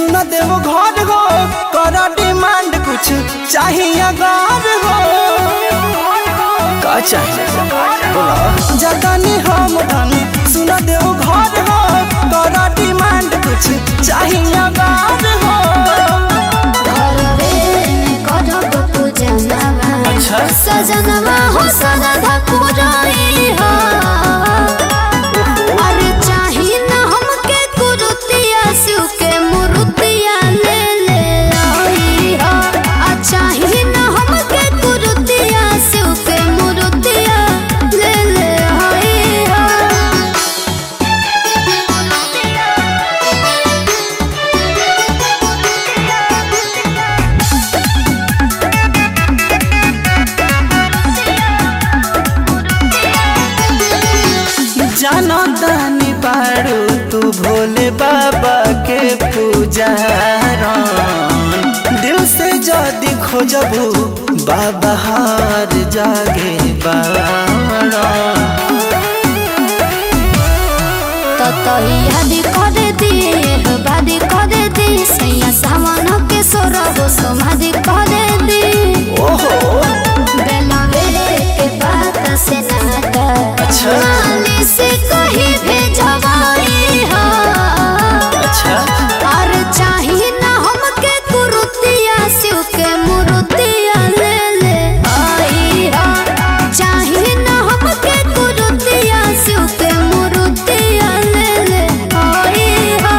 सुन देव घर हो कर डिमांड कुछ चाहिए घर हो का चाहिए बोला जतनी हम धन सुन देव घर हो कर डिमांड कुछ चाहिए घर हो अच्छा सजनवा हो सदा पुराई हो अरे चाही न हमके कुरुतिया शिव के मुरुतिया ले ले आई हो आ चाही न हमके कुरुतिया शिव के मुरुतिया ले ले आई हो जानो दानी पारू तू भोले बाबा के पूजारन दिल से जदी खोजबू बाबा हार जागे बारन ततहियादी करे दिए बादी करे दी सैया सावन के सोरब समाधि करे दी ओहो बेलवे के बात से नाता अच्छा। माली से कही भेजवाई हो अच्छा और चाही न हमके कुरुतिया शिव के मुरुतिया ले ले आई हो चाही न हमके कुरुतिया शिव के मुरुतिया ले ले आई हो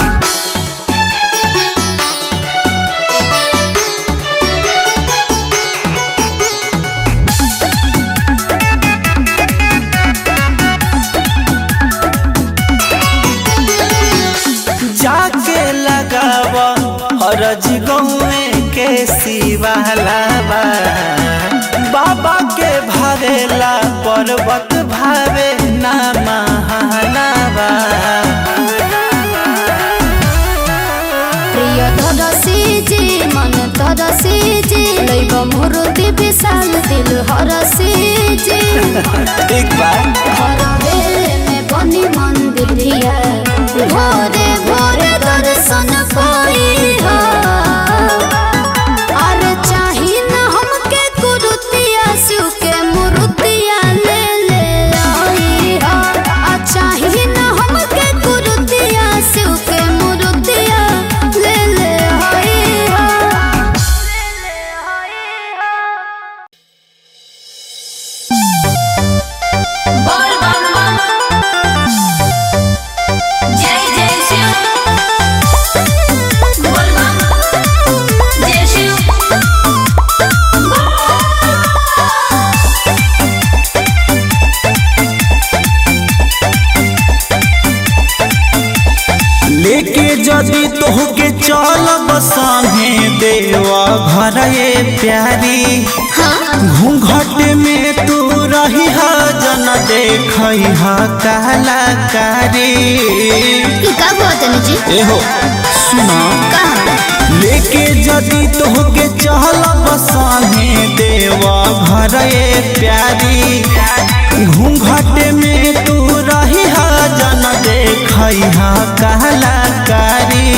जाके लगाव हरज गौए के शिवालाबा बाबा के भावेला पर्वत भावे ना महालाबा प्रिय धरसी जी मन तरसी जी लैब मुरुति विशाल दिल हरसी जी ठीक बा घरवे में बनी मंदिरिया भोरे भोरे दर्शन पाई हो और चाही न हमके कुरुतिया शिव के मुरुतिया ले ले आई हो आ चाही न हमके कुरुतिया शिव के मुरुतिया ले ले आई हो ले ले आई हो बोल बम बम जय जय शिव बोल बम जय शिव लेके जदी तोहके चलब संगे देवा घर ये प्यारी घूंघट में तू रही हा जन देख कलाकारी का कहतनी जी एहो सुना लेके जदी तोहके चलब संगे देवा घर ये प्यारी घूंघट में तू रही हा जन देख कलाकारी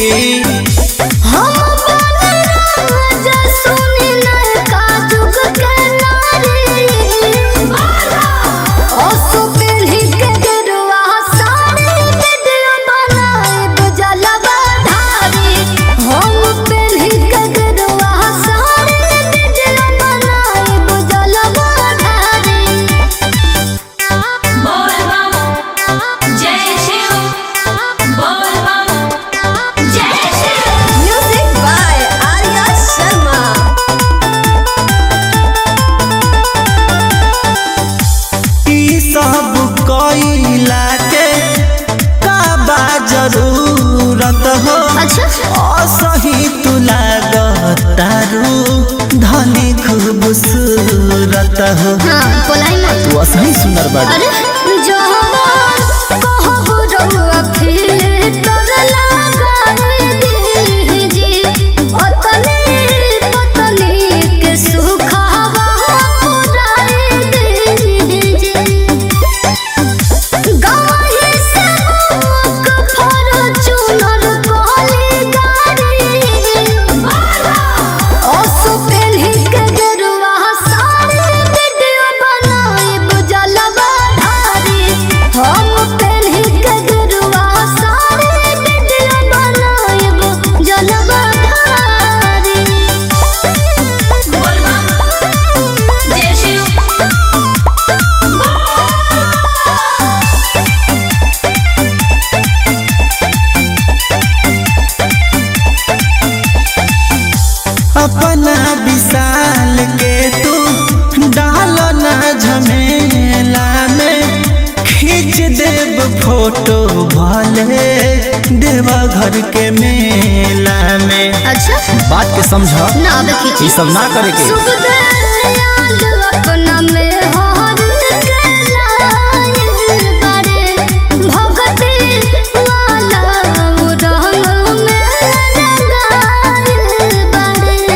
हम बन राजा सुनी नयका जुग के नारी ओ सुपीढ़ी के गेरुआ साड़ी वीडियो बनाए बुझलवा धारी हम पीढ़ी के गेरुआ साड़ी वीडियो बनाए बुझलवा धारी बोल बम जय शिव बोल बम जय शिव म्यूजिक बाय आर्या शर्मा ई सब कइला के का बा जरूरत हो अच्छा असही तू लागतारू धनी खूबसूरत हो हाँ बोलाई ना तू असही सुंदर बाड़ी अरे जवान कहब रउआ फिर तोर लगाए दीजी ओतने पतली के सुखावा पुराए दीजी गाही से मुक फॉर्च्यूनर कॉली देवा घर के मेला में अच्छा बात के समझ ना अब खींची ये सब ना करे के शुभ दयाल अपना में हार के लाए बड़े भगती वाला रंग में रंगाए बड़े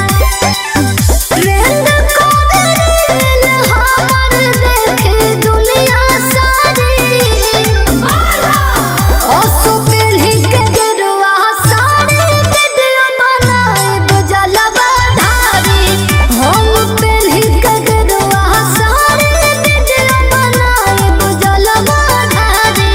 ट्रेंड कोडेल हमर देखे दुनिया सारी ओसो पेन्ही के गेरुआ साड़ी वीडियो बनाए दो जलवा धारी हम पेन्ही के गेरुआ साड़ी वीडियो बनाए दो जलवा धारी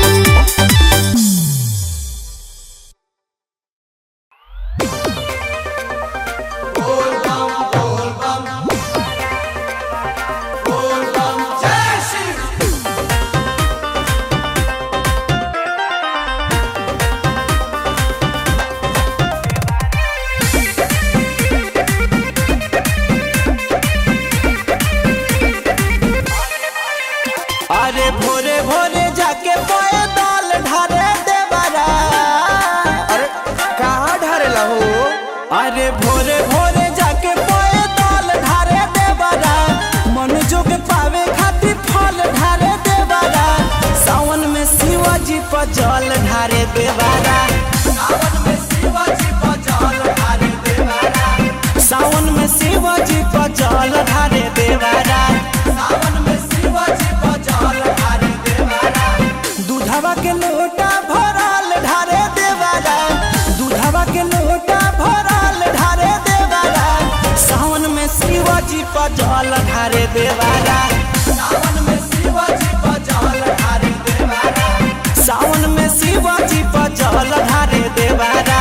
अरे भोरे भोरे जाके पोए दाल ढारे देवरा अरे कहाँ ढारेला हो अरे भोरे भोरे जाके पोए दाल ढारे देवरा मन जोग पावे खातिर फल ढारे देवरा सावन में शिवाजी पर जल ढारे देवरा सावन में शिवाजी पर जल ढारे देवरा सावन में शिवाजी पर जल ढारे देवरा सावन में शिवाजी पर जल ढारे देवरा दूधवा के लोटा भरल ढारे देवरा दूधवा के लोटा भरल ढारे देवरा सावन में शिवाजी पर जल ढारे देवरा सावन में शिवाजी पर जल ढारे देवरा सावन में शिवाजी पर जल ढारे देवरा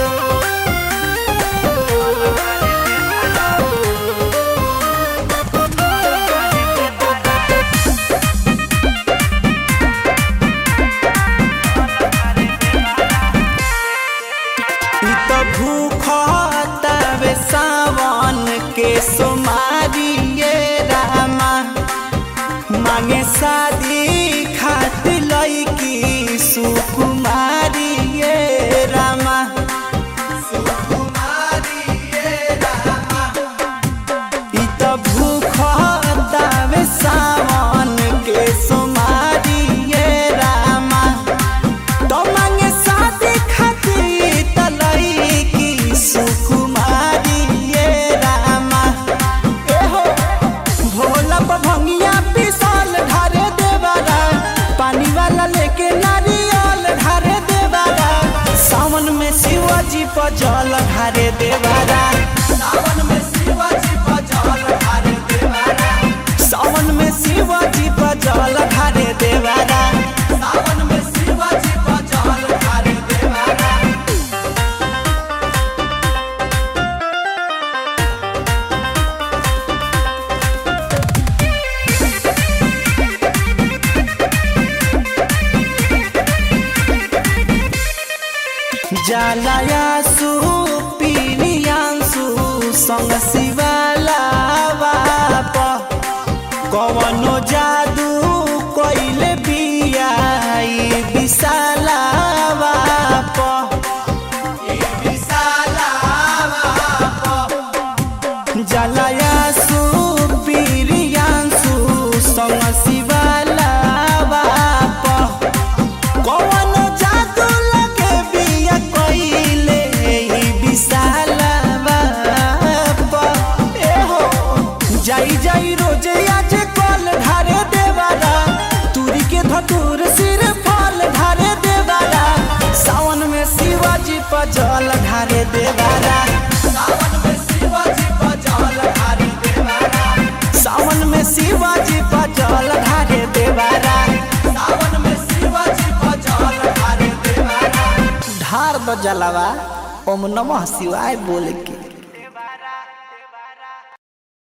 इ त भूख तवे सावन के सोमारी ये रामा मांगे शादी खातिर लईकी सुकुमारी ये रामा सुकुमारी ये रामा इ त भूख तवे सावन के सोमारी ये रामा तो मांगे शादी खातिर तलई की सुकुमारी ये रामा ए हो भोला पर भंगिया पिसल ढारे देवारा पानी वाला लेके नारियल ढारे देवारा सावन में शिवाजी पर जल ढारे देवारा सावन में शिवाजी पर जल ढारे देवारा सावन में शिवाजी पर जल ढारे देवारा सावन में शिवाजी पर जल ढारे देवारा जालायासु पिलियांसु संग शिवाला बाप कवनो जादू कोइले बियाई विशाला बाप ई विशाला बाप जलायासु पिलियांसु संग शिवाला बाप कौन जादू लगे बिया कोइले ई विशाला बाप ए हो जाई जाई रोजे आज कल ढारे देवारा तुरी के धतूर सिर फल ढारे देवारा सावन में शिवाजी पर जल ढारे देवारा सावन में शिवाजी पर जल ढारे देवारा सावन में शिवाजी पर जल ढारे देवारा सावन में शिवाजी पर जल ढारे देवारा ढार द जलवा ओम नमः शिवाय बोल के